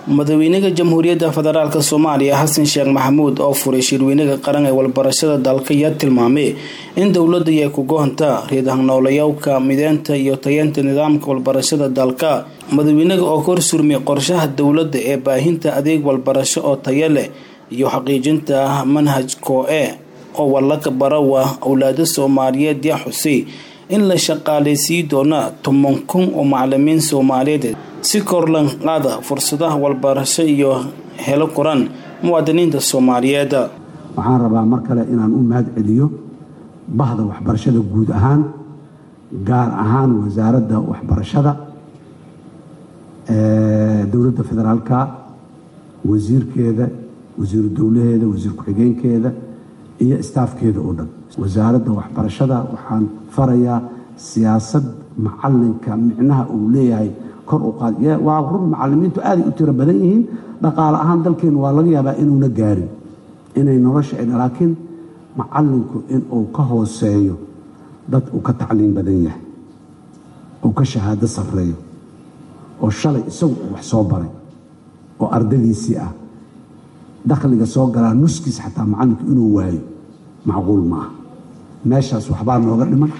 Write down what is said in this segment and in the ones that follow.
madaxweynaha jamhuuriyadda federaalk soomaaliya xasan sheekh maxamuud oo furay shirweynaha qaran ee walbarashada dalka ayaa tilmaamay in dowladda ay ku goonta riidhangnoolayowka mideynta iyo tayeynta nidaamka walbarashada dalka madaxweynaha oo ka horsurmay qorshaha dowladda ee baahinta adeeg walbarasho oo tayo leh iyo xaqiijinta manhaj koo-e oo wallaka barawa awlaada soomaaliyeed yaa xusay in la shaqaaleysiin doona toban kun oo macalimiin soomaaliyeed si korlan qaada fursadaha walbarasho iyo helo koran muwaadiniinta soomaaliyeed waxaan rabaa mar kale inaan u mahad celiyo bahda waxbarashada guud ahaan gaar ahaan wasaaradda waxbarashada dowladda federaalka wasiirkeeda wasiiru dowlaheeda wasiir ku-xigeenkeeda iyo istaafkeeda oo dhan wasaaradda waxbarashada waxaan farayaa siyaasad macalinka micnaha uu leeyahay kor u qaad waa run macalimiintu aaday u tiro badan yihiin dhaqaale ahaan dalkeenu waa laga yaabaa inuuna gaarin inay nolosha laakiin macalinku inuu ka hooseeyo dad uu ka tacliim badan yahay uu ka shahaado sarreeyo oo shalay isagu uu wax soo baray oo ardadiisii ah dakhliga soo galaa nuskiis xataa macalinku inuu waayo macquul ma aha meeshaas waxbaa nooga dhiman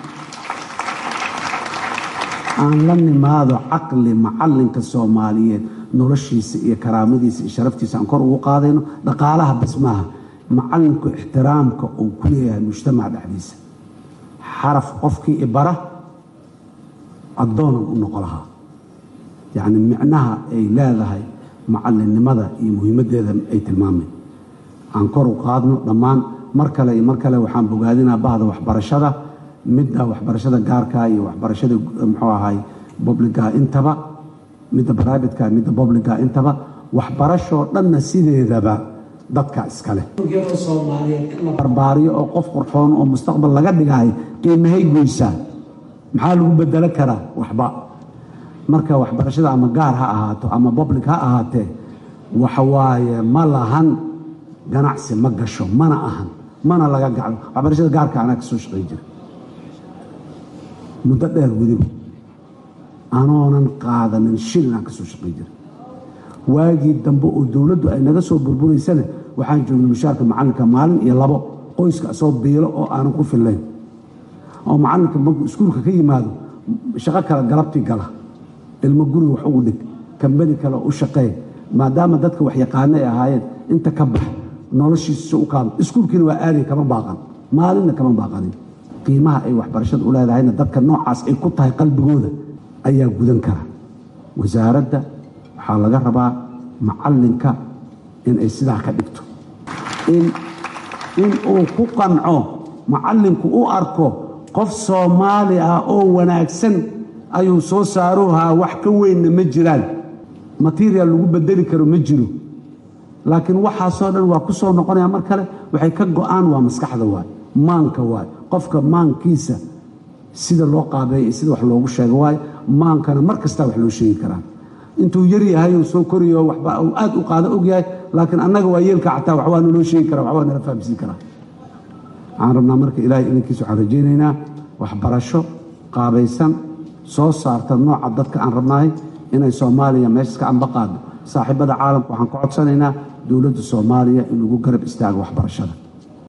aan la nimaado caqli macalinka soomaaliyeed noloshiisa iyo karaamadiisa iyo sharaftiisa aan kor ugu qaadayno dhaqaalaha bas maaha macalinku ixtiraamka uu ku leeyahay mujtamaca dhexdiisa xaraf qofkii ibara addoonan u noqo lahaa yacni micnaha ay leedahay macalinnimada iyo muhiimaddeeda ay tilmaamay aan kor u qaadno dhammaan mar kale iyo mar kale waxaan bogaadinaa bahda waxbarashada midda waxbarashada gaarka iyo waxbarashada muxuu ahay bobliga intaba midda brivatka midda bobliga intaba waxbarashoo dhanna sideedaba dadka iskale barbaariyo oo qof qurxoon oo mustaqbal laga dhigahay qiimahay goysaa maxaa lagu bedelo karaa waxba marka waxbarashada ama gaar ha ahaato ama boblig ha ahaatee waxawaaye ma lahan ganacsi ma gasho mana ahan mana laga gaco waxbarashada gaarka anaa ka soo shaqey jira muddo dheer weliba anoonan qaadanin shilin aan ka soo shaqey jira waagii dambe oo dowladdu ay naga soo burburaysana waxaan joognay mushaarka macalinka maalin iyo labo qoyska soo biilo oo aanan ku fillayn oo macalinka markuu iskuulka ka yimaado shaqo kale galabtii gala ilmo guriga wax ugu dhig kambani kale u shaqee maadaama dadka waxyaqaano ay ahaayeen inta ka bax noloshiisa u kaado iskuulkiina waa aaday kama baaqan maalinna kama baaqanin qiimaha ay waxbarashada u leedahayna dadka noocaas ay ku tahay qalbigooda ayaa gudan kara wasaaradda waxaa laga rabaa macalinka inay sidaa ka dhigto in uu ku qanco macalinku u arko qof soomaali ah oo wanaagsan ayuu soo saaruhaa wax ka weynna ma jiraan material lagu bedeli karo ma jiro laakiin waxaasoo dhan waa ku soo noqonaya mar kale waxay ka go-aan waa maskaxda waay maanka waay qofka maankiisa sida loo qaabeeya iyo sida wax loogu sheego waay maankana mar kastaa wax loo sheegi karaa intuu yar yahay uu soo koriyo waxba uu aad u qaado og yahay laakiin annaga waa yeelka xataa waxbaa naloo sheegi kara waxbaa nala fahamsiin karaa waxaan rabnaa marka ilaahay idankiisa waxaan rajaynaynaa waxbarasho qaabaysan soo saarta nooca dadka aan rabnahay inay soomaaliya meeshas ka amba qaado saaxiibada caalamka waxaan ka codsanaynaa dowladda soomaaliya in lagu garab istaago waxbarashada